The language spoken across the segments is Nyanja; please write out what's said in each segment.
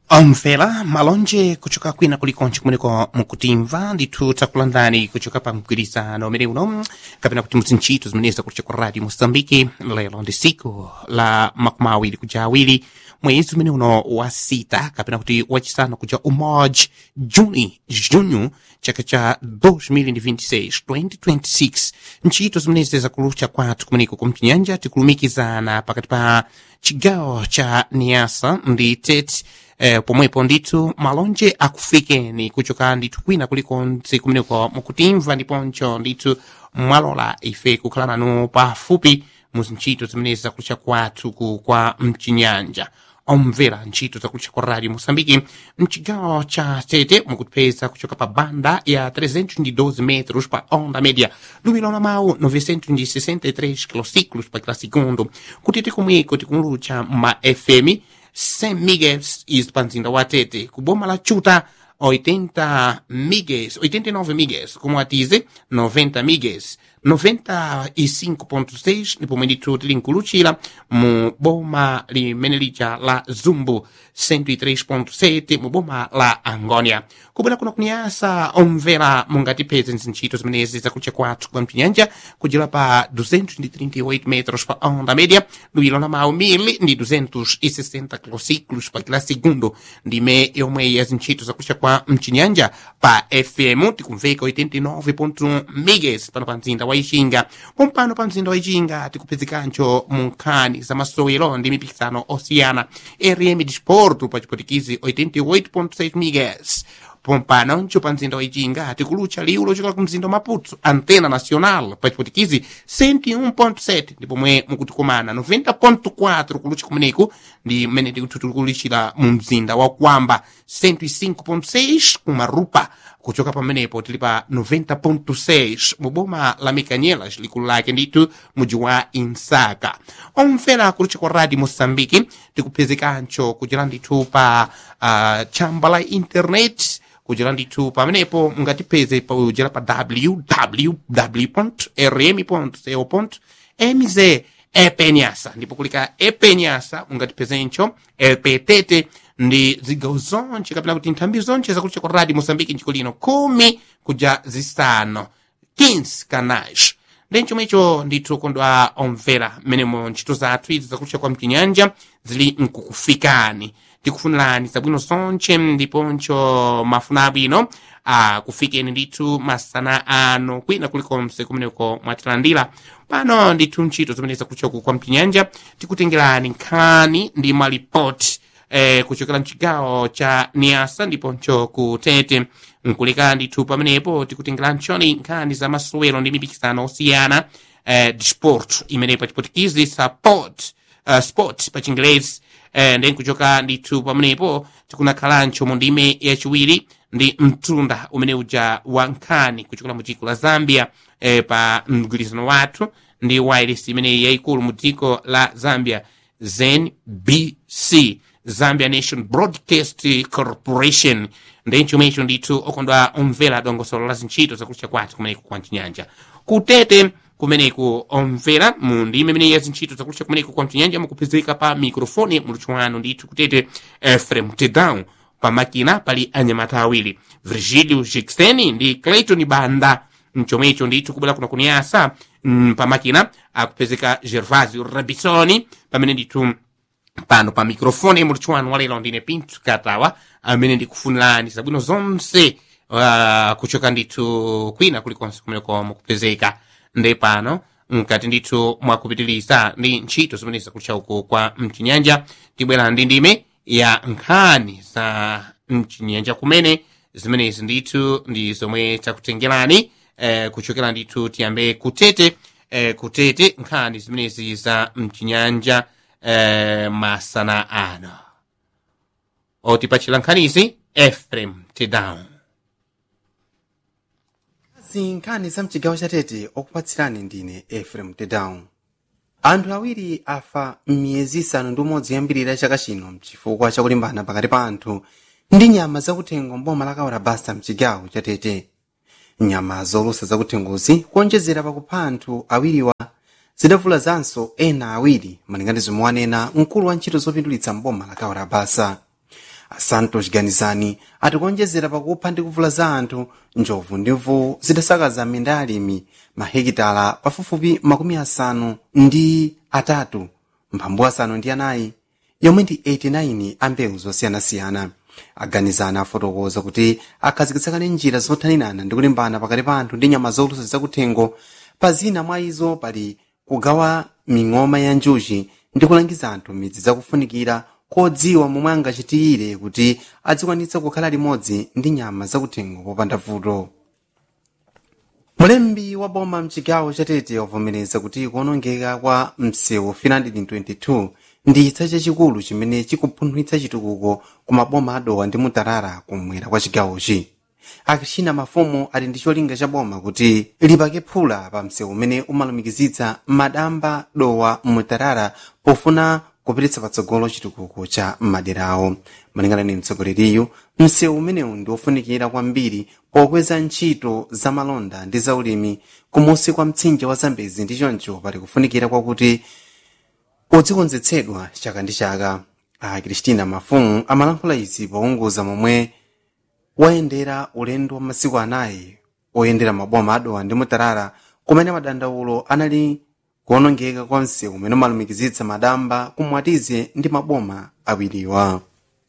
omvera malonje kuchoka kwina kulikonse kumeneko mukutimva ndithu takulandani kuchoka pa mgwirizano umene uno kapena kuti muzintchito zimenezi kulicha ku radio moçambique lero ndi siku la makumi awiri kuja awiri mwezi umene uno wa sita kapena kuti wachisanu kuja umodzi juni junho chaka cha 2026 2026 ntchito zimenezi zakulucha kwathu kumeneko kumchinyanja tikulumikizana pakati pa chigawo cha niasa ndi tete eh, pomwepo ndithu malonje akufikeni kuchoka ndithu kwina kulikonse kumeneko mukutimva ndiponso ndithu mwalola ife kukhala nanu pafupi muzintchito zimenezi zakulucha kwathu ku kwa mchinyanja omvera ntchito zakulucha kwa radio moçambique mchigawo cha tete mukutipeza kuchoka pa banda ya 312 metros pa onda média lumilo la mawu 963 kilociclos pa kila segundo kutete komweko tikumulucha ma fm 100 megas is pa mzinda wa tete kuboma la chuta 80 megas 89 megas como atize 90 megas 95.6 ndipo mwendithu tili nkuluchira mu boma limene lija la zumbu 103.7 mu boma la angonia kubwera kuno kuniyasa omvera mungatipeze ntchito zimenezi zakulucha kwathu kwa mchinyanja kujira pa 238 metros pa onda média luilo la mawu 1000 ndi 260 kilociclos pa kila segundo ndime yomwe ya zintchito zakulucha kwa mchinyanja pa fm tikumveka 89.1 megas pano pa mzinda wa ichinga pompano pa mzinda wa ichinga tikupezekancho mu nkhani za masowero ndi mipikisano osiyana rm disporto pa chipotikizi 88.6 megas pompanoncho pa mzinda wa ichinga tikulucha liwu lochokera ku mzinda wa maputo antena nacional pa chipotikizi 101.7 ndipo mwe mukutikomana 90.4 kulucha kumeneku ndi mmene tikutulukulishira mu mzinda wa kwamba 105.6 kumarupa kuchoka pamenepo tili pa 90.6 mu boma la mikanyelas likulu lake ndithu muji wa insaka omvera kulucha kwa radio moçambique tikupezekancho kuchera ndithu pa uh, chamba la internet kuchera ndithu pamenepo mungatipeze kuchera pa www rm co mz epenyasa ndipo kulika epenyasa mungatipezencho epetete ndi zigawo zonche kapena kuti nthambi zonche zakulucha kwa radio moçambique njiko lino kumi kuja zisanu 15 canais ndi chomwecho ndithu kondwa omvera mmenemo ntchito zathu izi zakulucha kwa mchinyanja zili nkukufikani tikufunirani zabwino zonche ndiponcho mafuna abwino akufikeni ndithu masana ano kwina kulikonse kumeneko mwatilandira pano ndithu ntchito zimene zakulucha kwa mchinyanja tikutengerani nkhani ndi malipoti eh, kuchokera mchigawo cha niasa ndiponcho ku tete nkuleka ndithu pamenepo tikutengeranchoni nkhani za masowero ndi mipikisano osiyana eh, disport imene pa chipotikizi support uh, sport pa chingelezi eh, ndi nkuchoka ndithu pamenepo tikunakhalancho mu ndime yachiwiri ndi mtunda umene uja wa nkhani kuchokera mu dziko la zambia eh, pa mgwirizano wathu ndi wireless imene yayikulu mu dziko la zambia znbc zambia nation broadcast corporation ndi chomwecho ndithu okondwa omvera dongosolo la zintchito zakulucha kwathu kumeneku kwa mchinyanja kutete kumeneku omvera mu ndime imene ya zintchito zakulucha kumeneku kwa mchinyanja mukupezeka pa mikrofoni muluthu wanu ndithu kutete efrem tedown pa makina pali anyamata awiri virgilio jixeni ndi clayton banda mchomwecho ndithu kubwera kuno kuniyasa mm, pa makina akupezeka gervasio rabisoni pamene ndithu pano pa mikrofoni muluthu wanu walero ndine pinto katawa amene ndikufunirani zabwino zonse uh, kuchoka ndithu kwina kulikonse kumeneko mukupezeka ndi pano mkati ndithu mwakupitiriza ndi ntchito zimene zakulucha uku kwa mchinyanja tibwera ndi ndime ya nkhani za mchinyanja kumene zimenezi ndithu ndi zomwe takutengerani eh, kuchokera ndithu tiyambe kutete eh, kutete nkhani zimenezi za mchinyanja eh, masana ano otipachira nkhanizi efrem tedown zinkhani za mchigawo chatete okupatsirani ndine efrem tedown anthu awiri afa m'miyezi isanu ndi umodzi yoyambirira chaka chino mchifukwa chakulimbana pakati pa anthu ndi nyama zakuthengo mboma la kawarabasa mchigawo chatete nyama zolusa zakuthengozi kuonjezera pakupha anthu awiriwa zidavulazanso ena awiri malingana zomwe wanena mkulu wa ntchito zopindulitsa mboma la kawarabasa asantos ganizani atikuonjezera pakupha ndi kuvula za anthu njovu ndi mvuwu zidasakaza minda ya alimi mahekitala pafupifupi makumi asanu ndi atatu mphambu asanu ndi anayi yomwe ndi 89 a mbewu zosiyanasiyana aganizana afotokoza kuti akhazikitsikane njira zothaninana ndi kulimbana pakati pa anthu ndi nyama zolusa zakuthengo pa zina mwa izo pali kugawa ming'oma ya njuchi ndi kulangiza anthu midzi zakufunikira kodziwa momwe angachitire kuti adzikwanitsa kukhala limodzi ndi nyama zakuthengo popanda vuto mulembi wa boma mchigawo chatete wavomereza kuti kuonongeka kwa msewu 322 ndi chitsa chachikulu chimene chikupunthwitsa chitukuko ku maboma adowa ndi mutarara kumwera kwa chigawochi akrichina mafumu ali ndi cholinga cha boma kuti lipake phula pa msewu umene umalumikizitsa madamba dowa mutarara pofuna kupititsa patsogolo chitukuko cha maderawo malingana ndi mtsogoleriyu msewu umenewu ndi wofunikira kwambiri pokweza ntchito za malonda ndi zaulimi kumusi kwa mtsinje wa zambezi ndi choncho pali kufunikira kwakuti udzikonzetsedwa chaka ndi chaka a kristina mafumu amalankhula izi pounguza momwe wayendera ulendo wa masiku anayi oyendera maboma adowa ndi mutarara kumene madandaulo anali kuonongeka kwa msewu umene umalumikizitsa madamba kumwatize ndi maboma awiriwa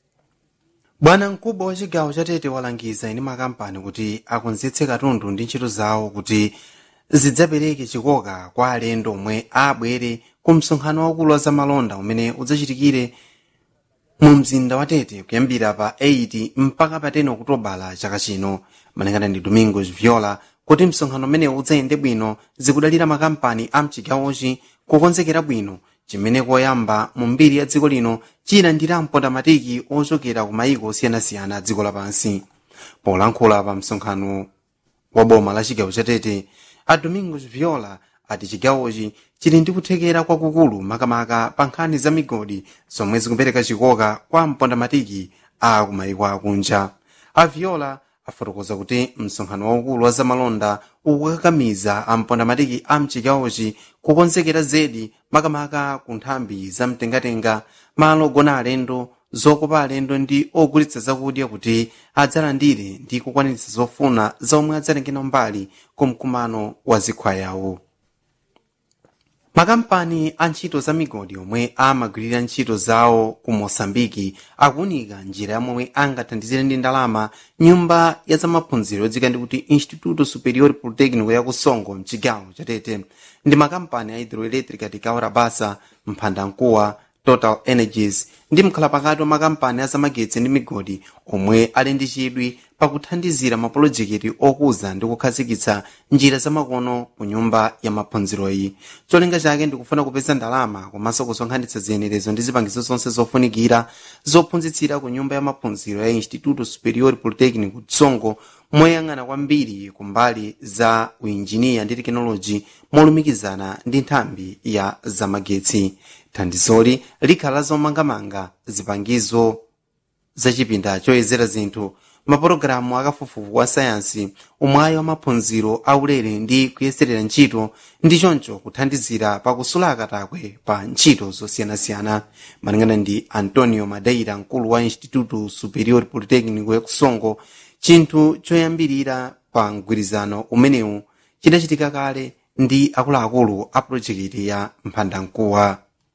bwana mkubwa wa chigawo chatete walangiza ine makampani kuti akonzetse katundu ndi ntchito zawo kuti zidzapereke chikoka kwa alendo omwe abwere ku msonkhano waukulu wa zamalonda umene udzachitikire mu mzinda wa tete kuyambira pa 8 mpaka pa 10 okutobala chaka chino malingana ndi domingos viola kuti msonkhano umenewu udzayende bwino zikudalira makampani a mchigawochi kukonzekera bwino chimene koyamba mu mbiri ya dziko lino chilandira mpondamatiki ochokera ku mayiko osiyanasiyana a dziko lapansi polankhula pa msonkhano wa boma la chigawo chatete a domingos viola ati chigawochi chili ndi kuthekera kwakukulu makamaka pa nkhani za migodi zomwe zikupereka chikoka kwa mpondamatiki a kumayiko akunja a viola afotokoza kuti msonkhano waukulu wa zamalonda ukukakamiza ampondamatiki a mchigawochi kukonzekera zedi makamaka ku nthambi za mtengatenga malo ogona alendo zokopa alendo ndi ogulitsa zakudya kuti adzalandire ndi kukwaniritsa zofuna zomwe adzatengera mbali ku mkumano wa zikho yawo makampani a ntchito za migodi omwe amagwirira ntchito zawo ku mosambiki akuunika njira yomwe angathandizire ndi ndalama nyumba ya zamaphunziro yodzika ndi kuti instituto superior polytechnico ya kusongo mchigawo chatete ndi makampani a hydroelectric tikaora basa mphandamkuwa total energies ndi mkhalapakati wa makampani azamagetsi ndi migodi omwe ali ndi chidwi pakuthandizira mapolojekiti okuza ndi kukhazikitsa njira zamakono ku nyumba ya maphunziroyi cholinga chake ndikufuna kupeza ndalama komanso kusonkhanitsa ziyenerezo ndi zipangizo zonse zofunikira zophunzitsira ku nyumba ya maphunziro ya instituto superior polytechnic tsongo moyang'ana kwambiri kumbali za uinjiniya ndi tekinoloji molumikizana ndi nthambi ya zamagetsi thandizoli likhala zomangamanga zipangizo zachipinda choyezera zinthu mapulogalamu akafufufu wa sayansi umwayi wa maphunziro aulere ndi kuyeserera ntchito ndi choncho kuthandizira pakusula akatakwe pa ntchito zosiyanasiyana malingana ndi antonio madeira mkulu wa instituto superior polytechnico ya kusongo chinthu choyambirira pa mgwirizano umenewu chidachitika kale ndi akuluakulu a pulojekiti ya mphandamkuwa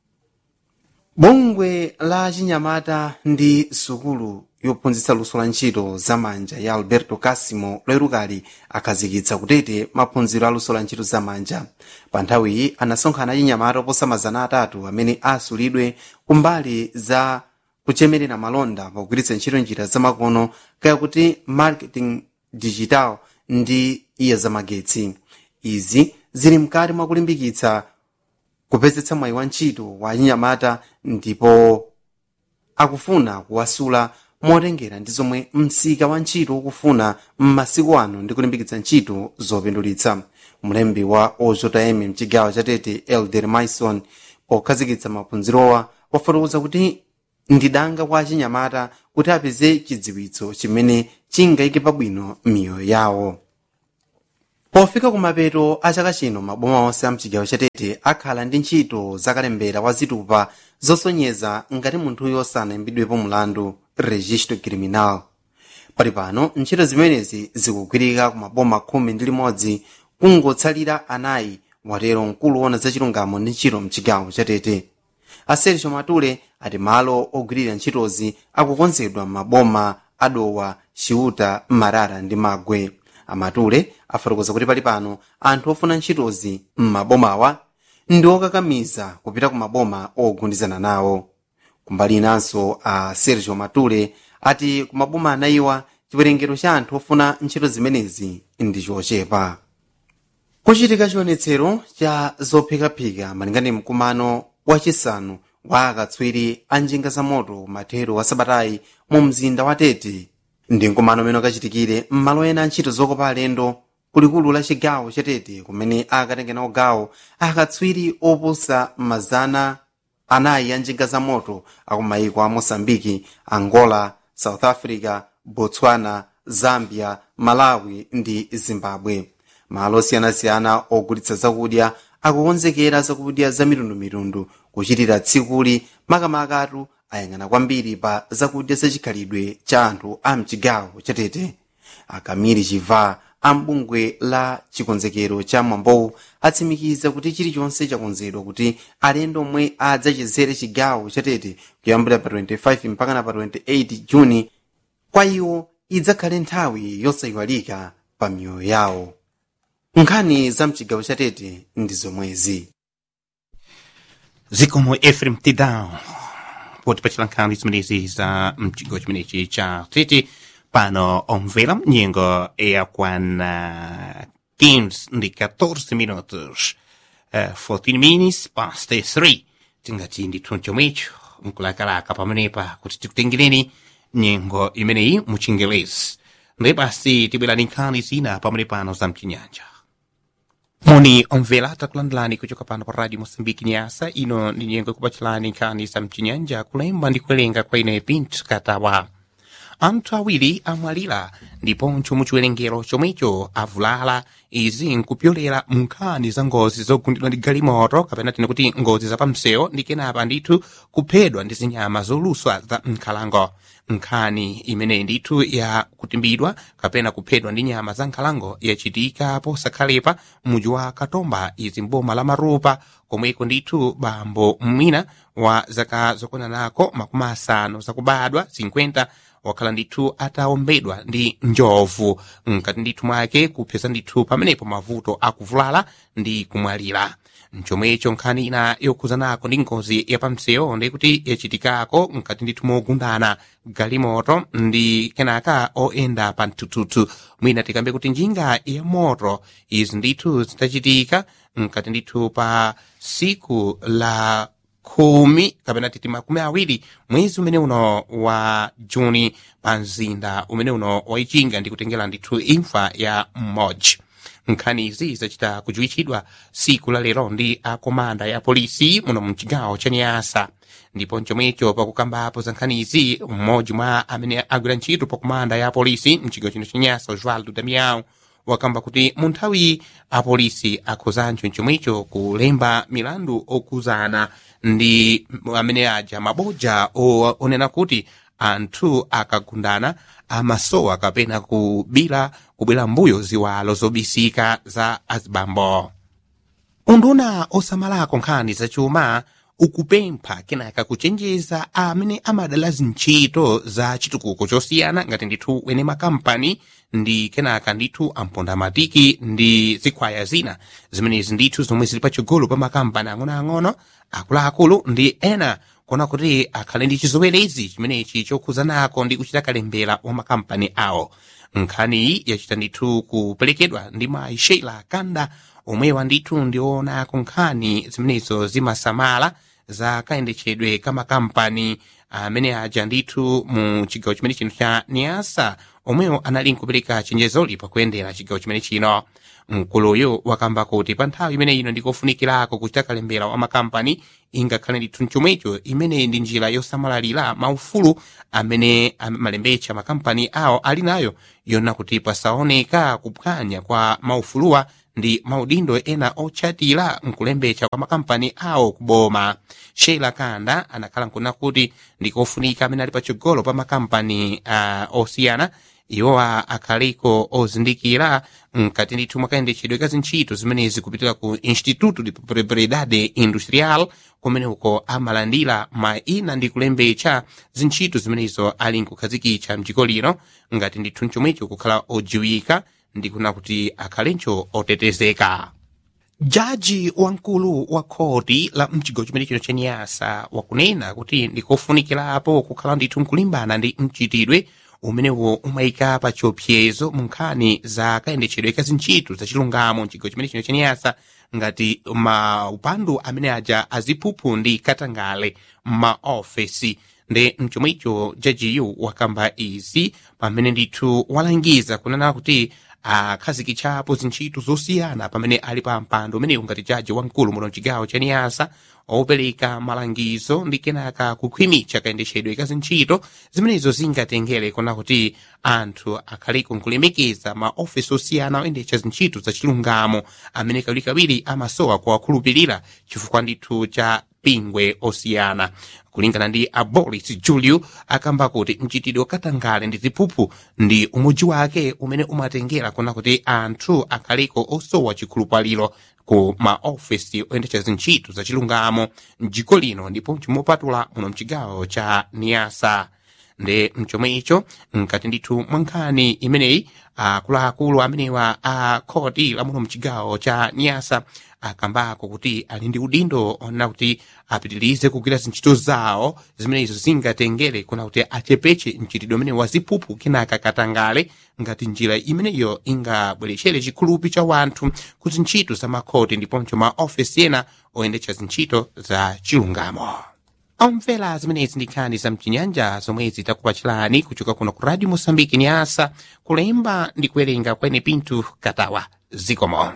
bungwe la chinyamata ndi sukulu yophunzitsa luso la ntchito zamanja ya alberto casimo loerukali akhazikitsa kutete maphunziro a luso la ntchito zamanja pa nthawiyi anasonkhana achinyamata oposa mazana atatu amene asulidwe kumbali za kuchemerera malonda pogwiritsa ntchito njira zamakono kaya kuti marketing digital ndi iya zamagetsi izi zili mkati mwa kulimbikitsa kupezetsa mwayi wa ntchito wa achinyamata ndipo akufuna kuwasula motengera ndi zomwe msika wa ntchito ukufuna m'masiku ano ndi kulimbikitsa ntchito zopindulitsa mlembi wa ojm mchigawo chatete elder maison pokhazikitsa maphunzirowa wafotokoza kuti ndidanga kwa achinyamata kuti apeze chidziwitso chimene chingayike pabwino miyoyo yawo pofika kumapeto a chaka chino maboma onse a mchigawo chatete akhala ndi ntchito zakalembera wa zitupa zosonyeza ngati munthuyo sanaimbidwepo mulandu registro criminal pali pano ntchito zimenezi zikugwirika ku maboma khumi ndi limodzi kungotsalira anayi watero mkulu wona zachilungamo ndi ntchito mchigawo chatete asergio matule ati malo ogwirira ntchitozi akukonzedwa m'maboma adowa ciuta marara ndi magwe amatule afotokoza kuti pali pano anthu ofuna ntchitozi m'mabomawa ndi okakamiza kupita ku maboma ogundizana nawo kumbali inanso a sergio matule ati ku maboma anayiwa chiwerengero cha anthu ofuna ntchito zimenezi ndi chochepa kuchitika chionetsero cha zophikaphika malingana mkumano wachisanu wa akatswiri a njinga za moto mathero wa sabatayi mu mzinda wa tete ndi mkumano umene ukachitikire m'malo ena a ntchito zokopa alendo kulikulu la chigawo cha tete kumene akatenge nawo gawo akatswiri oposa mazana anayi a njinga za moto akumayiko a mosambiki angola south africa botswana zambia malawi ndi zimbabwe malo osiyanasiyana ogulitsa zakudya akukonzekera zakudya za mitundumitundu kuchitira tsikuli makamakatu ayang'ana kwambiri pa zakudya zachikhalidwe cha anthu a mchigawo chatete akamiri chiva ambungwe la chikonzekero cha mwambowu atsimikiza kuti chilichonse chakonzedwa kuti alendo omwe adzachezere chigawo chatete kuyambira pa 25 mpakana pa 28 juni kwa iwo idzakhale nthawi yosayiwalika pa miyoyo yawo nkhani za mchigawo chatete ndi zomwezi zikomo efrem tidal potipachira nkhani zimenezi za mchigawo chimenechi cha tete pano omvera nyengo yakwana 15 ndi 14 minutos uh, 14 minutes past 3 tingati ndithu chomwecho mkulakalaka pamenepa kuti tikutengereni nyengo imeneyi mu chingelezi ndiye basi tibwerani nkhani zina pamene pano za mchinyanja moni omvera takulandilani kuchoka pano pa radio mosambiki nyasa ino ndi nyengo ikupachilani nkhani za mchinyanja kulemba ndi kuwerenga kwa ine pinto katawa anthu awiri amwalira ndiponso mu chiwerengero chomwecho avulala izi nkupyolera munkhani za ngozi zogundidwa ndi galimoto kapena tine kuti ngozi zapamsewu ndi kenapa ndithu kuphedwa ndi zinyama zoluswa za nkhalango nkhani imeneyi ndithu ya kutimbidwa kapena kuphedwa ndi nyama za nkhalango yachitika posakhalepa muji wa katomba izi mboma la marupa komweko ndithu bambo mwina wa zaka zokonanako makumi asanu zakubadwa 50 wakhala ndithu ataombedwa ndi njovu mkati ndithu mwake kupeza ndithu pamenepo mavuto akuvulala ndi kumwalira mchomwecho nkhani ina yokhuzanako ndi ngozi yapamsewu ndi kuti yachitikako mkati ndithu mogundana galimoto ndi kenaka oyenda pa mtututu mwina tikambe kuti njinga ya moto izi ndithu zitachitika mkati ndithu pa siku la khumi kapena titi makumi awiri mwezi umene uno wa juni pa mzinda umene uno waichinga ndi kutengera ndithu imfa ya mmodzi nkhani izi zachita kujuwitchidwa siku la lero ndi akomanda ya polisi muno mchigawo cha niyasa ndipo chomwecho pakukambapo za nkhani izi mmodzi mwa amene agwira ntchito pa komanda ya polisi mchigawo chino cha niyasa osvaldo damiao wakamba kuti mu nthawi apolisi akhuzancho chomwecho kulemba milandu okuzana ndi amene aja mabodza onena kuti anthu akagundana amasowa kapena kubira kubwera mbuyo ziwalo zobisika za azibambo unduna osamalako nkhani zachuma ukupempha kenaka kuchenjeza amene amadala zintchito za chitukuko chosiyana ngati ndithu wene makampani ndi kenaka ndithu ampondamatiki ndi zikhwaya zina zimenezi ndithu zomwe zili patsogolo pa makampani ang'onoang'ono akuluakulu ndi ena kuona kuti akhale ndi chizowerezi chimenechi chokhuzanako ndi kuchita kalembera wa makampani awo nkhaniyi yachita ndithu kuperekedwa ndi mayi sheila kanda omwewa ndithu ndionako nkhani zimenezo zimasamala za kayendetchedwe ka makampani amene aja ndithu mu chigawo chimene chino cha niasa omwewo anali nkupereka chenjezoli pakuyendera chigawo chimene chino mkuluyu wakamba kuti pa nthawi imene ino ndikofunikirako kuchita kalembera wa makampani ingakhale ndithu chomwecho imene ndi njira yosamalira maufulu amene malembetsa makampani awo ali nayo yona kuti pasaoneka kuphwanya kwa maufuluwa ndi maudindo ena otchatira nkulembecha kwa makampani awo kuboma sheila kanda anakhala nkuna kuti ndikofunika amene ali patsogolo pa makampani uh, osiyana iwowa akhaliko ozindikira mkati ndithu mwakayendetchedwe ka zintchito zimenezi kupitira ku instituto de propriedade industrial kumene uko amalandira maina ndi kulembecha zintchito zimenezo ali nkukhazikitsa mdziko lino ngati ndithu mchomwecho kukhala odziwika ndikuna kuti akhalencho otetezeka jaji wamkulu wa khoti la mchigawo chimene chino chaniyasa wakunena kuti ndikofunikirapo kukhala ndithu nkulimbana ndi mchitidwe umenewo umayika pa chiopsezo mu nkhani za kayendetchedwe ka zintchito za chilungamo mchigawo chimene chino chaniyasa ngati maupandu amene aja aziphuphu ndi katangale m'maofesi ndi mchomwecho jajiyu wakamba izi pamene ndithu walangiza kunena kuti akhazikitsapo zintchito zosiyana pamene ali pa mpando umenewu ngati jaji wamkulu muno mchigawo cha niyasa opereka malangizo ndi kenaka kukhwimitsa kayendetchedwe ka zintchito zimenezo zingatengere kuna kuti anthu akhaliko nkulemekeza maofesi osiyana oyendetsa zintchito za chilungamo amene kawirikawiri amasowa kuwakhulupirira chifukwa ndithu cha pingwe osiyana kulingana ndi abolis julio akamba kuti mchitidwe wakatangale ndi ziphuphu ndi umodzi wake umene umatengera kuna kuti anthu akhaliko osowa chikhulupaliro ku maofesi oyendetsa zintchito za chilungamo mdziko lino ndipo chimopatula muno mchigawo cha niyasa ndi mchomwecho mkati ndithu mwa nkhani imeneyi akuluakulu amenewa a khoti la muno mchigawo cha niyasa akambako kuti ali ndi udindo onena kuti apitirize kugwira zintchito zawo zimenezo zingatengere kuna kuti achepeche mchitidwe umene waziphuphu kenaka katangale ngati njira imeneyo ingabweretchere chikhulupi cha wanthu ku zintchito za makhoti ndiponso ma ofesi ena oyendetsa zintchito za chilungamo omvera zimenezi ndi nkhani za mchinyanja zomwe zitakupachirani kuchoka kuno ku radio mosambiki ni asa kulemba ndi kuwerenga kwene pintu katawa zikomo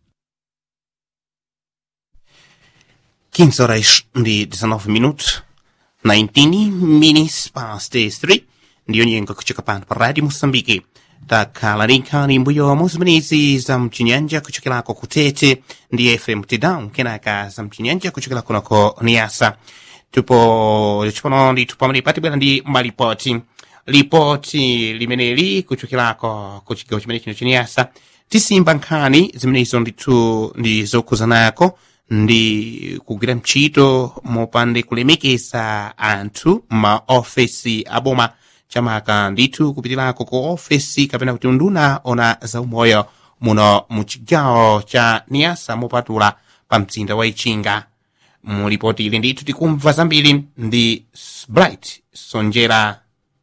15 horas ndi 19 minutos 19 minutes past 3 ndiyo nyengo kuchoka pano pa radio mosambiki takhala ndi nkhani mbuyomo zimenezi za mchinyanja kuchokerako kutete ndi fm tedown kenaka za mchinyanja kuchokera kunoko niyasa tupo chipano ndithu pamene patibwera ndi malipoti lipoti limeneli kuchokerako ku chigawo chimene chino chiniyasa tisimba nkhani zimenezo ndithu ndi zokhuzanako ndi kugwira mchito mopande kulemekeza anthu maofesi aboma chamaka ndithu kupitirako ku ofesi kapena kuti unduna ona zaumoyo muno mu chigawo cha niyasa mopatula pa mzinda wa ichinga mulipoti ili ndithu tikumva zambiri ndi bright sonjera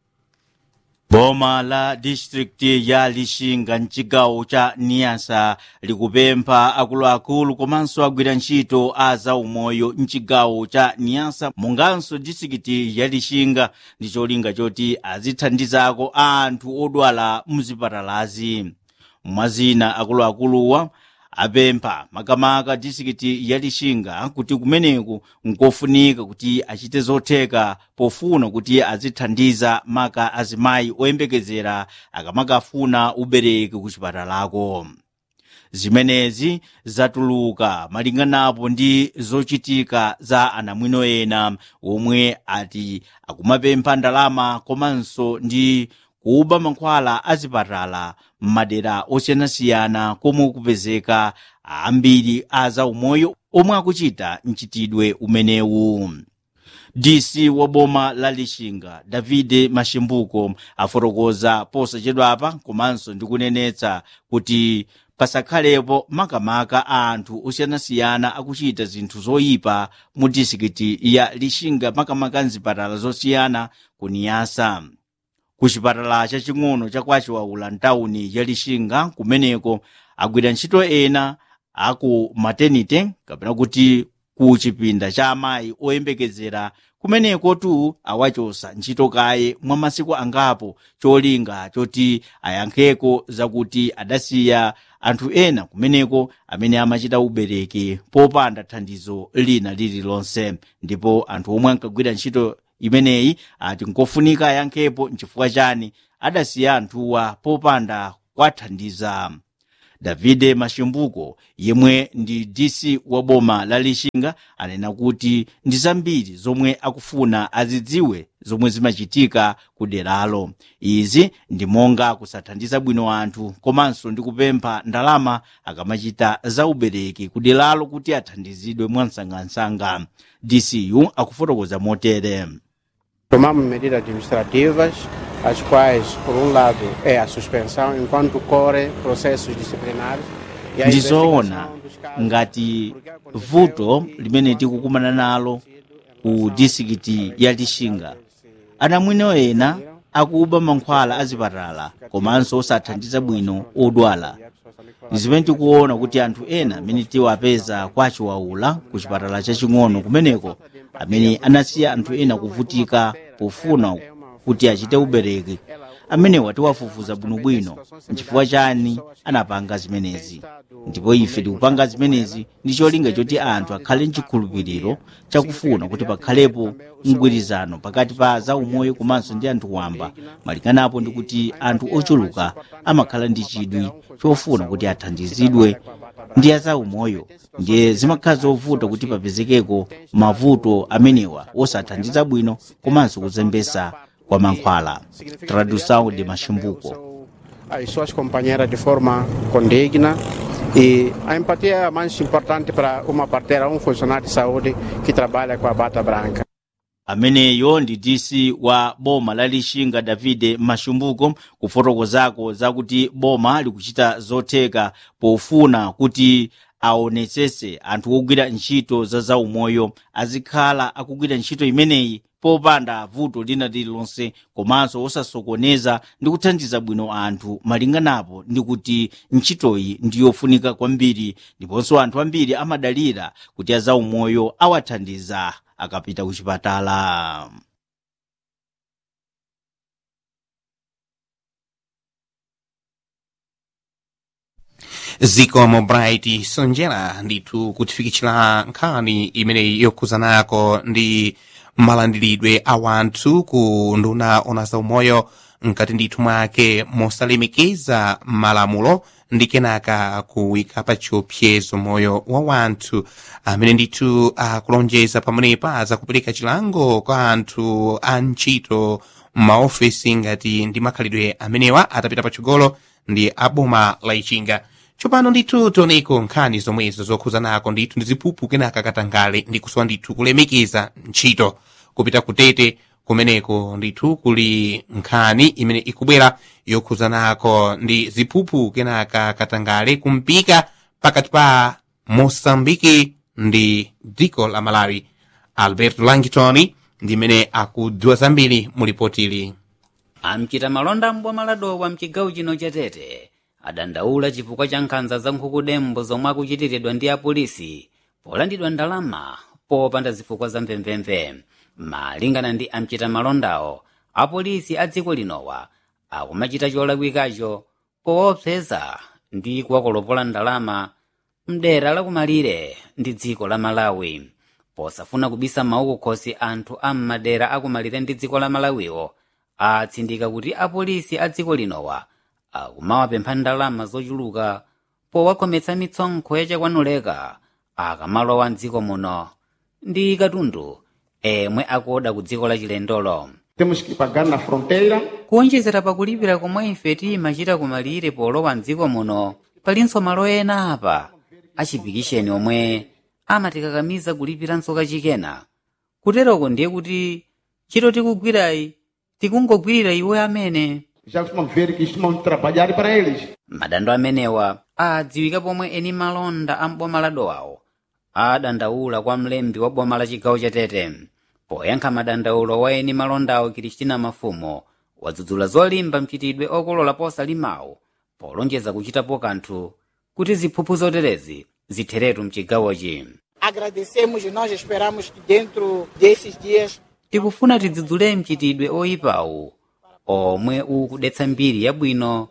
boma la distrikti ya lixinga mcigawo ca niyasa likupempha akuluakulu komanso agwira ntchito a zaumoyo mcigawo ca niyasa munganso distrikiti ya lixinga ndi cholinga choti azithandizako anthu odwala mzipatalazi mwazina akuluakuluwa apempha makamaka distrikiti ya lixinga kuti kumeneku nkofunika kuti achite zotheka pofuna kuti azithandiza maka azimayi oyembekezera akamakafuna ubereki ku chipatalako zimenezi zatuluka malinganapo ndi zochitika za anamwino ena omwe ati akumapempha ndalama komanso ndi kuba mankhwala azipatala m'madera osiyanasiyana komwe kupezeka ambiri a zaumoyo omwe akuchita mchitidwe umenewu dc wa boma la lixinga davide mashimbuko afotokoza posachedwapa komanso ndikunenetsa kuti pasakhalepo makamaka a anthu osiyanasiyana akuchita zinthu zoyipa mu disikiti ya lixinga makamaka mzipatala zosiyana kuniyasa ku chipatala chaching'ono chakwachiwaula mtawuni ya lixinga kumeneko agwira ntchito ena aku maternity kapena kuti ku chipinda cha amayi oyembekezera kumeneko tu awachosa ntchito kaye mwa masiku angapo cholinga choti ayankheko zakuti adasiya anthu ena kumeneko amene amachita ubereki popanda thandizo lina lililonse ndipo anthu omwe ankagwira ntchito imeneyi ati nkofunika ayankhepo nchifukwa chani adasiya anthuwa popanda kwathandiza davide mashimbuko yemwe ndi dc wa boma la lixinga anena kuti ndi zambiri zomwe akufuna azidziwe zomwe zimachitika ku deralo izi ndi monga kusathandiza bwino anthu komanso ndi kupempha ndalama akamachita zaubereki ku deralo kuti athandizidwe mwansangansanga dcu akufotokoza motere Tomamos medidas administrativas, as quais, por um lado, é a suspensão enquanto corre processos disciplinares. e a ndizoona investigação dos casos. ngati Porque aconteceu vuto e limene tikukumana nalo ku disikiti ya lixinga anamwino ena akuba mankhwala azipatala komanso osathandiza bwino odwala ndi zimene tikuona kuti anthu ena amene tiwapeza kwa chiwaula ku chipatala chaching'ono kumeneko amene anasiya anthu ena kuvutika pofuna kuti achite ubereki amenewa tiwafufuza bwinobwino nchifukwa chani anapanga zimenezi ndipo ife tikupanga zimenezi ndi cholinga choti anthu akhale mchikhulupiriro chakufuna kuti pakhalepo mgwirizano pakati pa zaumoyo komanso ndi anthu wamba malinganapo ndi kuti anthu ochuluka amakhala ndi chidwi chofuna kuti athandizidwe ndi azaumoyo ndiye zimakhala zovuta kuti papezekeko mavuto amenewa osathandiza bwino komanso kuzembesa kwa mankhwala tradução de machimbuko as suas companheiras de forma condigna e a empatia é a mais importante para uma parteira, um funcionário de saúde que trabalha com a bata branca. ameneyo ndi dc wa boma la lixinga davide mashumbuko kufotokozako zakuti boma likuchita zotheka pofuna kuti aonetsetse anthu ogwira ntchito za zaumoyo azikhala akugwira ntchito imeneyi popanda vuto lina lililonse komanso osasokoneza ndi kuthandiza bwino anthu malinganapo ndi kuti ntchitoyi ndi yofunika kwambiri ndiponso anthu ambiri amadalira kuti azaumoyo awathandiza akapita ku chipatala zikomo bright sonjera ndithu kutifikitsira nkhani imeneyi yokhuzanako ndi malandiridwe a wanthu ku nduna ona zaumoyo mkati ndithu mwake mosalemekeza malamulo ndi kenaka kuwika pa chiopsezo moyo wa wanthu amene ndithu akulonjeza pamenepa zakupereka chilango kwa anthu a ntchito m'maofesi ngati ndi makhalidwe amenewa atapita patsogolo ndi aboma la ichinga tsopano ndithu tioneko nkhani zomwezo zokhuzanako ndithu ndi ziphuphu kenaka katangale ndi kusowa ndithu kulemekeza ntchito kupita kutete kumeneko ndithu kuli nkhani imene ikubwera yokhuzanako ndi ziphuphu kenaka katangale kumpika pakati pa mosambiki ndi dziko la malawi alberto langitoni ndi imene akudziwa zambiri mu lipotili amchita malonda mboma ladowa mchigawo chino cha tete adandaula chifukwa cha nkhanza za nkhukudembo zomwe akuchitiridwa ndi apolisi polandidwa ndalama popanda zifukwa za mvemvemve malingana ndi amchita malondawo apolisi a dziko linowa akumachita cholakwikacho poopseza ndi kuwakolopola ndalama mdera lakumalire ndi dziko la malawi posafuna kubisa mawu kukhosi anthu a m'madera akumalire ndi dziko la malawiwo atsindika kuti apolisi a dziko linowa akumawapempha ndalama zochuluka powakhometsa mitsonkho yachakwanuleka akamalowa mdziko muno ndi katundu emwe akuoda ku dziko la chilendolo Temos que pagar na fronteira kuonjezera pakulipira komwe ife timachita kumalire polowa mdziko muno palinso malo ena apa achipikisheni omwe amatikakamiza kulipiranso kachikena kuteroko ndiye kuti ntchito tikugwirayi tikungogwirira iwe amene já costumam ver que costumam trabalhar para eles. madando amenewa adziwika pomwe eni malonda a mboma la dowawo adandaula kwa mlembi wa boma la chigawo cha tete poyankha madandaulo wa eni malondawo kristina mafumo wadzudzula zolimba mchitidwe okolola posalimawo polonjeza kuchitapo kanthu kuti ziphuphu zoterezi zitheretu mchigawochi Agradecemos e nós esperamos que dentro desses dias tikufuna tidzudzule mchitidwe oyipawu omwe ukudetsa mbiri yabwino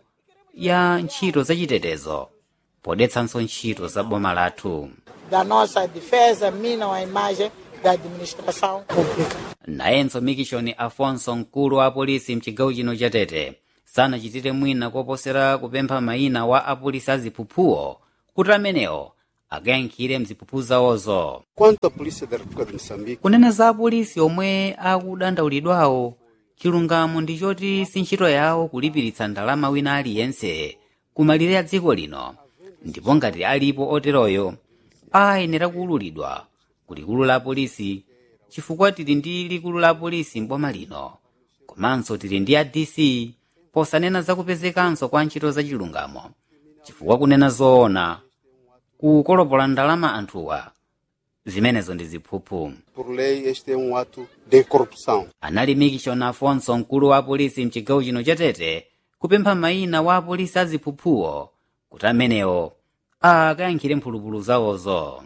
ya ntchito zachitetezo podetsanso ntchito za boma lathu da nossa defesa minam a imagem da administração pública. nayenso mikishoni afonso mkulu wa apolisi mchigawo chino cha tete sanachitire mwina koposera kupempha mayina wa apolisi aziphuphuwo kuti amenewo akayankhire mziphuphu zawozo Quanto à Polícia da República de Moçambique, kunena za apolisi omwe akudandaulidwawo chilungamo ndi choti si ntchito yawo kulipiritsa ndalama wina aliyense kumalire a dziko lino ndipo ngati alipo oteroyo ayenera kuwululidwa ku likulu la polisi chifukwa tili ndi likulu la polisi mboma lino komanso tili ndi a dc posanena za kupezekanso kwa ntchito za chilungamo chifukwa kunena zoona kukolopola ndalama anthuwa zimenezo ndi ziphuphu por lei, este é um ato de corrupção. anali mikishon afonso mkulu wa polisi mchigawo chino cha tete kupempha mayina wa apolisi aziphuphuwo kuti amenewo akayankhire mphulupulu zawozo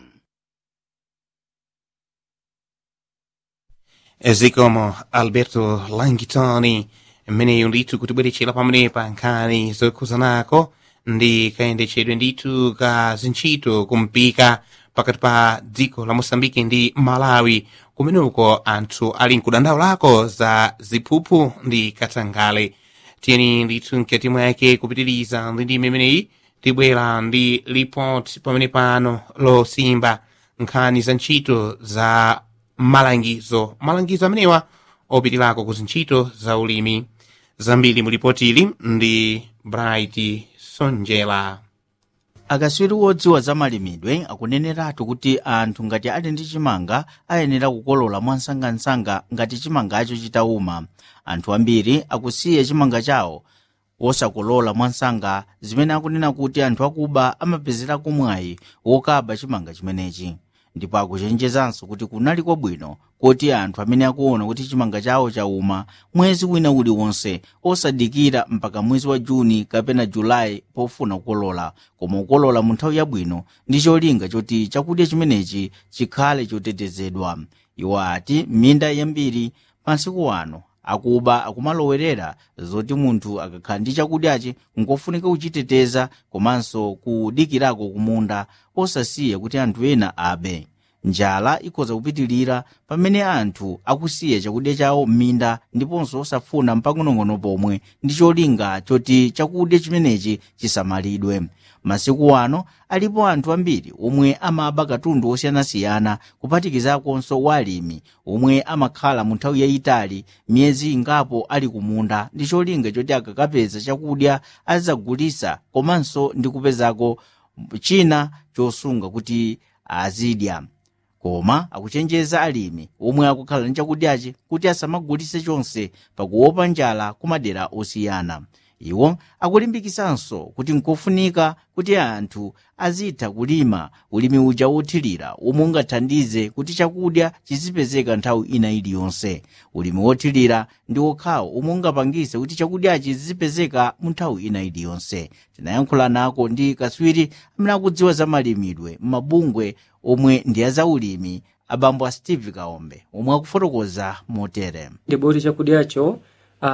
zikomo alberto langitoni mmeneyo ndithu kutibweretchera pamenepa nkhani zokhuzanako ndi kayendetchedwe ndithu ka zintchito kumpika pakati pa dziko la mosambiki ndi malawi kumeneko anthu ali mkudandaulako za ziphuphu ndi katangale tiyeni ndithu mkati mwake kupitiriza ndi ndime imeneyi tibwera ndi report pamene pano losimba nkhani za ntchito za malangizo malangizo amenewa opitirako ku zintchito za ulimi zambiri mu ripoti ili ndi bright sonjela akaswiri wodziwa za malimidwe akuneneratu kuti anthu ngati ali ndi chimanga ayenera kukolola mwansangansanga ngati chimangacho chitauma anthu ambiri akusiya chimanga chawo wosakolola mwansanga zimene akunena kuti anthu akuba amapezerako mwayi wokaba chimanga chimenechi ndipo akuchenjezanso kuti kunali kwabwino kuti anthu amene akuona kuti chimanga chawo chauma mwezi wina uliwonse osadikira mpaka mwezi wa juni kapena julayi pofuna kukolola koma kukolola mu nthawi yabwino ndi cholinga choti chakudya chimenechi chikhale chotetezedwa iwo ati m'minda yambiri pansiku wano akuba akumalowerera zoti munthu akakhala ndi chakudyachi nkofunika kuchiteteza komanso kudikirako kumunda osasiya kuti anthu ena abe njala ikhoza kupitilira pamene anthu akusiya chakudya chawo m'minda ndiponso osafuna mpang'onong'ono pomwe ndi cholinga choti chakudya chimenechi chisamalidwe masiku ano alipo anthu ambiri omwe amaba katundu osiyanasiyana kuphatikizakonso walimi omwe amakhala mu nthawi yayitali miyezi ingapo ali kumunda ndi cholinga choti akakapeza chakudya azagulisa komanso ndi kupezako china chosunga kuti azidya koma akuchenjeza alimi omwe akukhala ndi chakudyachi kuti asamagulise chonse pakuopa njala ku madera osiyana iwo akulimbikisanso kuti nkofunika kuti anthu azitha kulima ulimi uja wothirira omwe ungathandize kuti chakudya chizipezeka nthawi ina iliyonse ulimi wothirira ndi wokhawo omwe ungapangise kuti chakudyachi zizipezeka mu nthawi ina iliyonse tinayankhula nako ndi kaswiri amene akudziwa za malimidwe m'mabungwe omwe ndi azaulimi abambo a steve kaombe omwe akufotokoza motere ndiboti chakudyacho uh,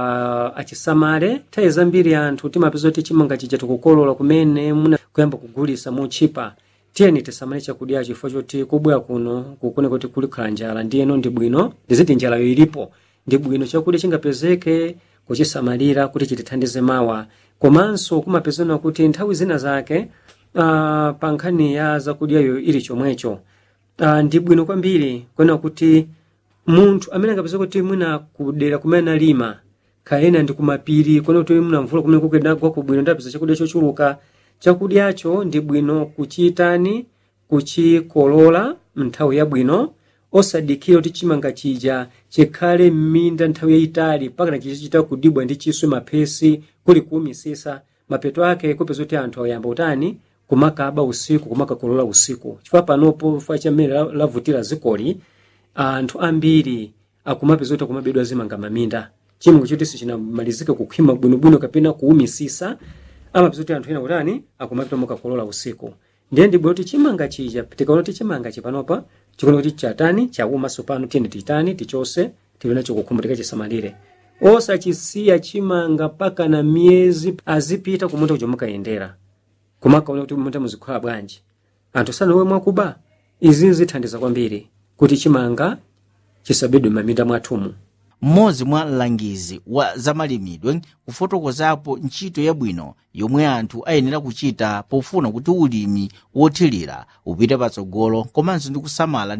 achisamale nthawi zambiri anthu timapeza kuti chimanga chija tikukolola kumene muna kuyamba kugulisa muchipa tiyeni tisamale chakudyacho chifukwa choti kubwera kuno kukune kuti kulikhala njala ndiyeno ndi bwino ndiziti njalayo ilipo ndi bwino chakudya chingapezeke kuchisamalira kuti chitithandize mawa komanso kumapezana kuti nthawi zina zake uh, pa nkhani ya zakudyayo ili chomwecho uh, ndi bwino kwambiri kuona kuti munthu amene angapeza kuti mwina kudera kumene analima kaena ndi kumapiri kuona kuti muna mvula kumene kukedagwa kubwino ndapeza chakudya chochuluka chakudyacho ndi bwino kuchitani kuchikolola mnthawi yabwino osadikira kuti chimanga chija chikhale m'minda nthawi yayitali pakana chichichita kudibwa ndi chiswe maphesi kuli kuumisisa mapeto ake kupeza kuti anthu ayamba utani kumakaba usiku kumakakolola usiku chifukwa panopo fa chamene la- lavutira zikoli anthu ambiri akumapeza kuti akumabedwa zimanga maminda chimwe choti sichinamalizike kukhwima bwinobwino kapena kuumisisa amapeza kuti anthu ena kutani akumapita mukakolola usiku ndiye ndibwino kuti chimanga chija tikaona kuti chimanga chipanopa chikuona kuti chatani chauma sopano tiyeni titani tichose tili nacho kukhumbutika chisamalire osachisiya chimanga mpaka na miyezi azipita kumunda kuja mukayendera kumakaona kuti munda muzikhala bwanji anthu sanowe mwakuba izi zithandiza kwambiri kuti chimanga chisabedwe m'maminda mwathumu mmodzi mwa mlangizi wa zamalimidwe kufotokozapo ntchito yabwino yomwe anthu ayenera kuchita pofuna kuti ulimi wothirira upite patsogolo komanso ndi kusamala